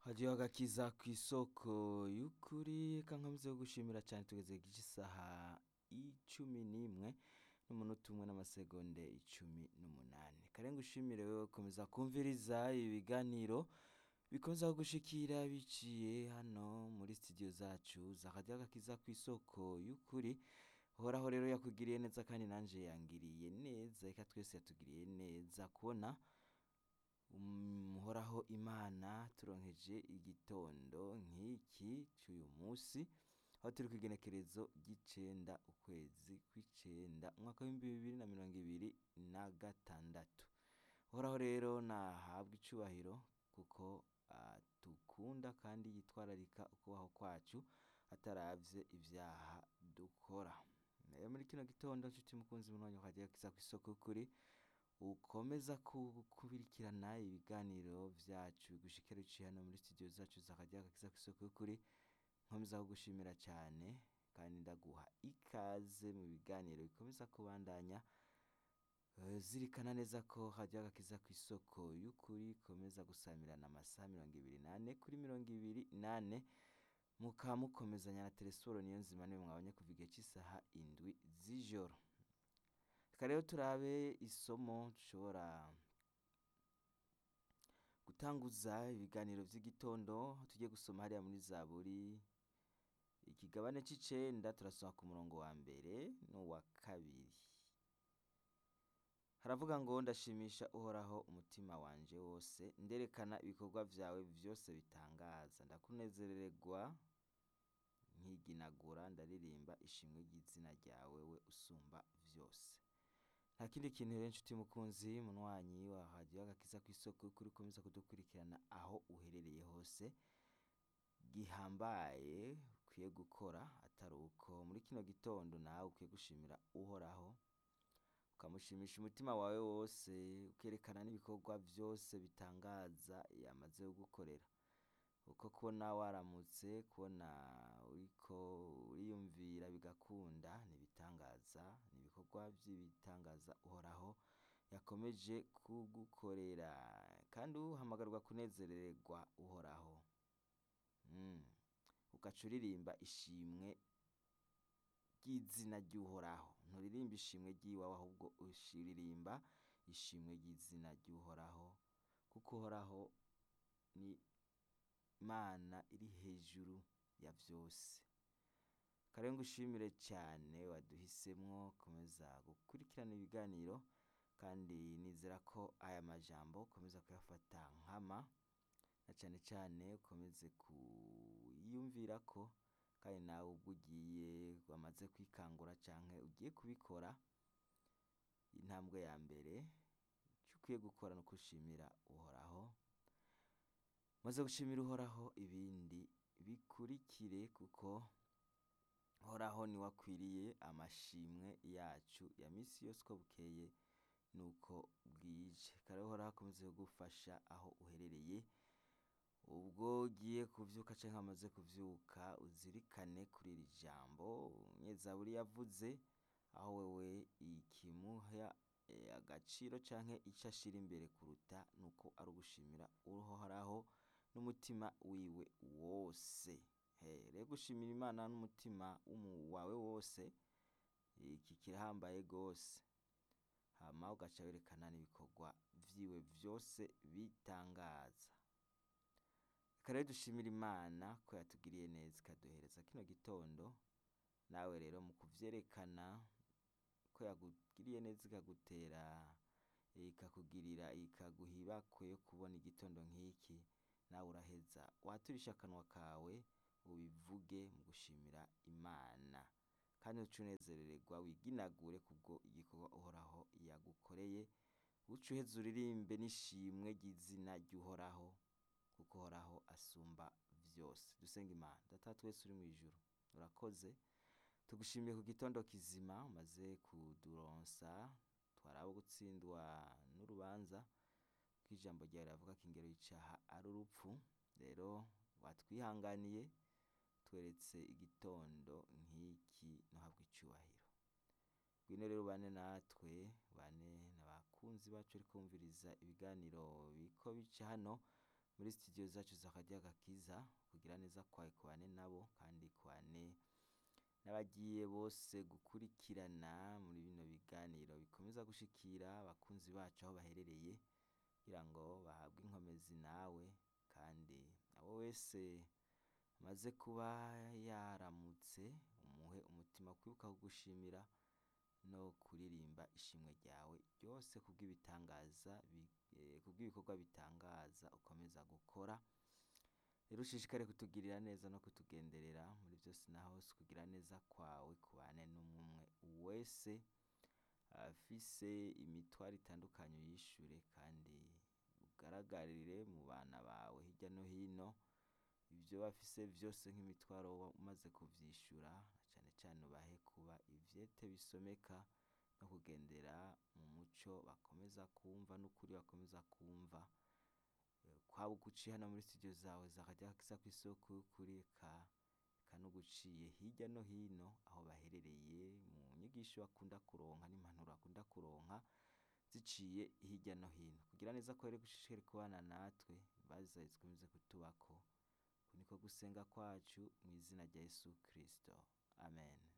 hadiyo agakiza ku isoko y'ukuri kankameze yo gushimira cyane tugeze gice isaha icumi n'imwe n'umunota umwe n'amasegonde icumi n'umunani karenga ushimire wewe komeza kumviriza ibiganiro bikomeza kugushikira biciye hano muri studio zacu za hadiyo agakiza ku isoko y'ukuri horaho rero yakugiriye neza kandi nanje yangiriye neza reka twese yatugiriye neza kubona umuhoraho imana turonkeje igitondo nk'iki cy'uyu munsi aho turi ku igenekerezo ry'icenda ukwezi kw'icenda umwaka w'ibihumbi bibiri na mirongo ibiri na gatandatu uhoraho rero nahabwa icubahiro kuko atukunda kandi yitwararika ukubaho kwacu ataravye ivyaha dukora rero muri kino gitondo nshuti mukunzi munwanyi ukagiye kiza kw'isoko kuri ukomeza kubirikirana ibiganiro vyacu bigushikira biciye hano muri studio zacu zakajya gakiza kw'isoko kuri nkomeza kugushimira cyane kandi ndaguha ikaze mu biganiro bikomeza kubandanya Eh, zirikana neza ko hajya gakiza ku isoko y'ukuri komeza gusamirana amasaha mirongo ibiri nane kuri mirongo ibiri nane mukaba mukomezanya na telesiporo niyo nzima niyo mwabonye kuva igihe cy'isaha indwi z'ijoro reka rero turabe isomo dushobora gutanguza ibiganiro vy'igitondo aho tugiye gusoma hariya muri zaburi ikigabane c'icenda turasoma ku murongo wa mbere n'uwa kabiri haravuga ngo ndashimisha uhoraho umutima wanje wose nderekana ibikorwa vyawe vyose bitangaza ndakunezerererwa nkiginagura ndaririmba ishimwe ry'izina ryawe we usumba vyose nta kindi kintu rero nshuti mukunzi munywanyi wa radiyo agakiza ku isoko kuri ukomeza kudukurikirana aho uherereye hose gihambaye ukwiye gukora atari uko muri kino gitondo nawe ukwiye gushimira uhoraho ukamushimisha umutima wawe wose ukerekana n'ibikorwa vyose bitangaza yamaze kugukorera uko kubona waramutse kubona uriko uriyumvira bigakunda n'ibitangaza n'ibikorwa vy'ibitangaza uhoraho yakomeje kugukorera kandi uhamagarwa kunezerererwa uhoraho mm. ugaca uririmba ishimwe ry'izina ry'uhoraho nturirimba ishimwe ry'iwawe ahubwo uririmba ishimwe ry'izina ry'uhoraho kuko uhoraho ni imana iri hejuru ya vyose karenga ushimire cyane waduhisemwo komeza gukurikirana ibiganiro kandi nizera ko aya majambo ukomeza kuyafata nkama na cane cane ukomeze kuyumvira ko kandi nawe ubwo ugiye wamaze kwikangura canke ugiye kubikora intambwe ya mbere ico ukwiye gukora no gushimira uhoraho maze gushimira uhoraho ibindi bikurikire kuko uhoraho niwe akwiriye amashimwe yacu ya misi yose uko bukeye nuko bwije kare uhoraho akomeze kugufasha aho uherereye ubwo ugiye kuvyuka canke wamaze kuvyuka uzirikane kuri iri jambo umunyezaburi yavuze aho wewe ikimuha eh, agaciro canke ico ashira imbere kuruta nuko ari ugushimira uhoraho n'umutima wiwe wose Eh, rero gushimira imana n'umutima w'umu- wawe wose iki kirahambaye gose hama ugaca werekana n'ibikorwa vyiwe vyose bitangaza reka rero dushimira imana ko yatugiriye neza ikaduhereza kino gitondo nawe rero mu kuvyerekana ko yakugiriye neza ikagutera ikakugirira ikaguha ibakwe yo kubona igitondo nk'iki nawe uraheza waturisha akanwa kawe ubivuge mu gushimira imana kandi uce unezerererwa wiginagure kubwo igikorwa uhoraho yagukoreye uce uheza uririmbe n'ishimwe ry'izina ry'uhoraho kuko uhoraho asumba vyose dusenga imana data twese uri mw'ijuru urakoze tugushimiye ku gitondo kizima umaze kuduronsa twarabo gutsindwa n'urubanza ko ijambo ryawe riravuga ko ingero y'icaha ari urupfu rero watwihanganiye tweretse igitondo nk'iki ntuhabwe icubahiro ngwino rero bane natwe bane n'abakunzi bacu ariko bumviriza ibiganiro biko bica hano muri studio zacu zakarya gakiza kugira neza kwawe kubane nabo kandi kubane n'abagiye bose gukurikirana muri bino biganiro bikomeza gushikira abakunzi bacu aho baherereye kugira ngo bahabwe inkomezi nawe kandi abo wese amaze kuba yaramutse umuhe umutima kwibuka kugushimira no kuririmba ishimwe ryawe ryose kubw'ibitangaza bi- eh, kubw'ibikorwa bitangaza ukomeza gukora rero ushishikare kutugirira neza no kutugenderera muri byose na hose kugira neza kwawe kubane n'umwe wese afise imitwaro itandukanye uyishure kandi ugaragarire mu bana bawe hirya no hino ibyo bafise byose nk'imitwaro wa- umaze kuvyishura cane cane ubahe kuba ivyete bisomeka no kugendera mu muco bakomeza kumva n'ukuri bakomeza kumva Eh, kwaba uguciye hano muri studio zawe zakarya gakiza kw'isoko y'ukuri eka eka n'uguciye hirya no hino aho baherereye mu nyigisho bakunda kuronka n'impanuro bakunda kuronka ziciye hirya no hino kugira neza ko rero gushishikare kubana natwe baza zikomeze kutubako uku niko gusenga kwacu mu izina rya Yesu Kristo amen